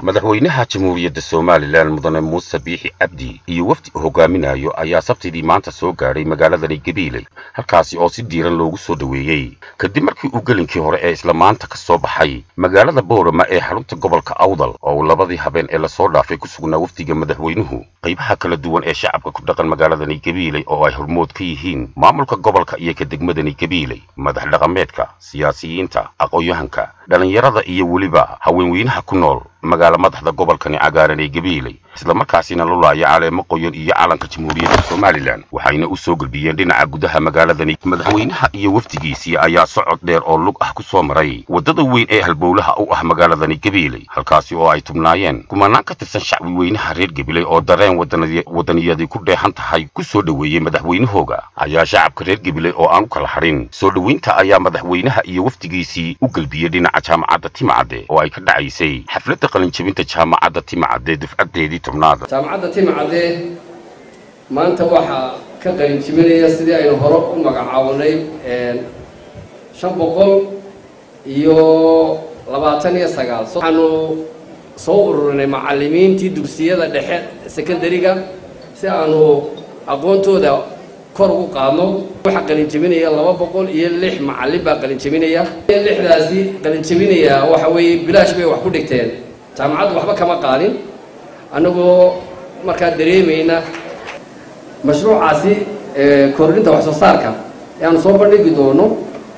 madaxweynaha jamhuuriyadda somalilan mudane muuse biixi cabdi iyo wafdi uu hogaaminayo ayaa sabtidii maanta soo gaadhay magaaladani gabiiley halkaasi oo si diiran loogu soo dhoweeyey kadib markii uu gelinkii hore ee isla maanta ka soo baxay magaalada boorama ee xarunta gobolka awdal oo uu labadii habeen ee lasoo dhaafay ku sugnaa wafdiga madaxweynuhu qaybaha kala duwan ee shacabka ku dhaqan magaaladani gabiiley oo ay hormood ka yihiin maamulka gobolka iyo ka degmadani gabiiley madax dhaqameedka siyaasiyiinta aqoon-yahanka dhallinyarada iyo weliba haweenweynaha ku nool magaala madaxda gobolkani cagaaran ee gabiiley islamarkaasina lulaaya caleemo qoyan iyo calanka jamhuuriyadda somalilan waxayna u soo gelbiyeen dhinaca gudaha magaaladani madaxweynaha iyo wafdigiisii ayaa socod dheer oo lug ah ku soo maray waddada weyn ee halbowlaha u ah magaaladani gabiiley halkaasi oo ay tubnaayeen kumanaan ka tirsan shacbi weynaha reer gabiley oo dareen waddaniyadii ku dheehan tahay ku soo dhoweeyey madaxweynahooga ayaa shacabka reer gabiley oo aan u kala hadhin soo dhoweynta ayaa madaxweynaha iyo wafdigiisii u gelbiyey dhinaca jaamacadda timacadde oo ay ka dhacaysay xafladda qalinjabinta jaamacadda timacadde dufcaddeedii tobnaad jaamacadda timacadde maanta waxaa ka qalinjibinaya sidii aynu hore u magacaabanay shan boqol iyo labaatan iyo sagaal waxaanu soo ururinay macallimiintii dugsiyada dhexe secondariga si aanu aqoontooda kor ugu qaadno waxaa qalinjabinaya laba boqol iyo lix macallin baa qalinjabinaya lixdaasi qalinjabinaya waxa weeye bilaash bay wax ku dhigteen jaamacaddu waxba kama qaadin annagoo markaa dareemayna mashruucaasi kordhinta wax soo saarka ee aanu soo bandhigi doono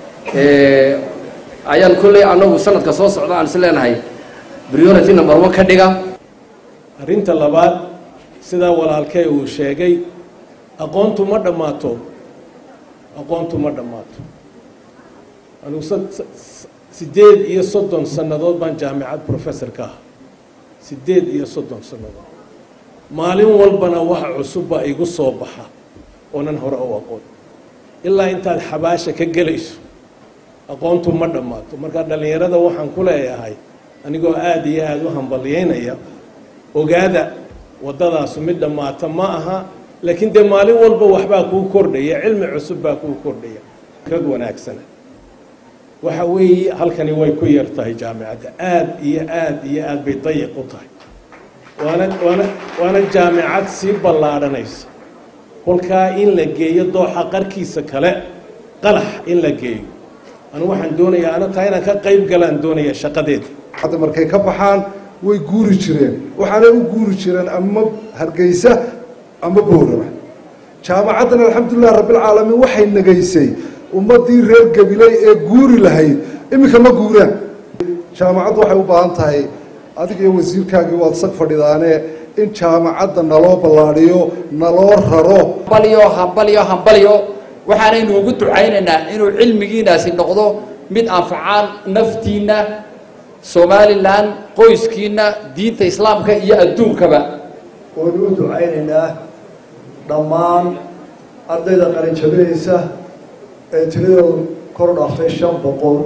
ayaan kolley annagu sanadka soo socda aan is leenahay priority number one ka dhiga arrinta labaad sidaa walaalkee uu sheegay aqoontu ma dhammaato aqoontu ma dhammaato anugu siddeed iyo soddon sannadood baan jaamicad professor ka ah siddeed iyo soddon sannadood maalin walbana waxa cusubba igu soo baxa oonan hore u aqoon ilaa intaad xabaasha ka gelayso aqoontu ma dhammaato marka dhallinyarada waxaan ku leeyahay anigoo aada iyo aada u hambalyaynaya ogaada waddadaasu mid dhammaata ma aha laakiin dee maalin walba waxbaa kuu kordhaya cilmi cusub baa kuu kordhaya rag wanaagsana waxa weeye halkani way ku yar tahay jaamicadda aada iyo aada iyo aada bay dayiq u tahay waana waana waana jaamicad sii ballaadhanaysa kolkaa in la geeyo dooxa qarkiisa kale qalax in la geeyo anu waxaan doonayaa ana taa inaan ka qayb galaan doonaya shaqadeeda hadda markay ka baxaan way guuri jireen waxaanay u guuri jireen ama hargeysa ama boorama jaamacaddan alxamdulilah rabbilcaalamiin waxay nagaysay ummaddii reer gabiley ee guuri lahayd iminka ma guuraan jaamacaddu waxay u baahan tahay adiga iyo wasiirkaagii waad sag fadhidaane in jaamacadda naloo ballaadhiyo naloo raro hambalyo hambalyo hambalyo waxaanaynu ugu ducaynaynaa inuu cilmigiinaasi noqdo mid anfacaan naftiinna somalilan qoyskiinna diinta islaamka iyo adduunkaba waynu u ducaynaynaa dhammaan ardayda qalinjabinaysa ee tiradoodu kor dhaaftay shan boqol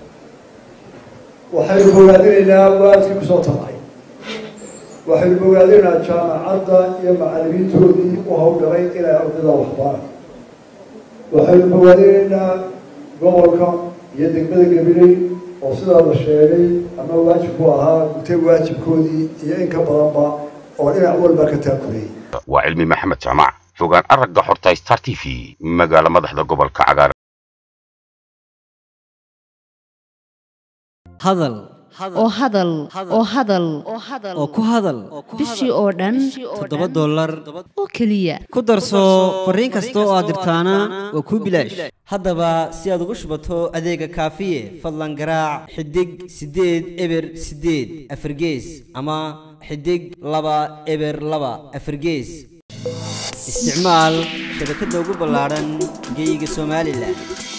waxaynu bogaadinaynaa waalidkii kusoo tabcay waxaynu bogaadinaynaa jaamacadda iyo macallimiintoodii u hawlgalay inay ardayda waxbaan waxaynu bogaadinaynaa gobolka iyo degmada gabiley oo sidaa la sheegay ama waajibku ahaa gutay waajibkoodii iyo in ka badanba oo dhinac walba ka taakurayay waa cilmi maxamed jaamac fogaan aragga xorta star t v magaala madaxda gobolka cagaaran hadal oo hadal oo hadal oo ku hadal bishii oo dhan toddoba dollar oo keliya ku darso fariin kasta oo aad dirtaana waa kuu bilaash haddaba si aad ugu shubato adeega kaafiye fadlan garaac xidig siddeed eber siddeed afargees ama xidig laba eber laba afargees isticmaal shabakadda ugu ballaadhan geyga somalilan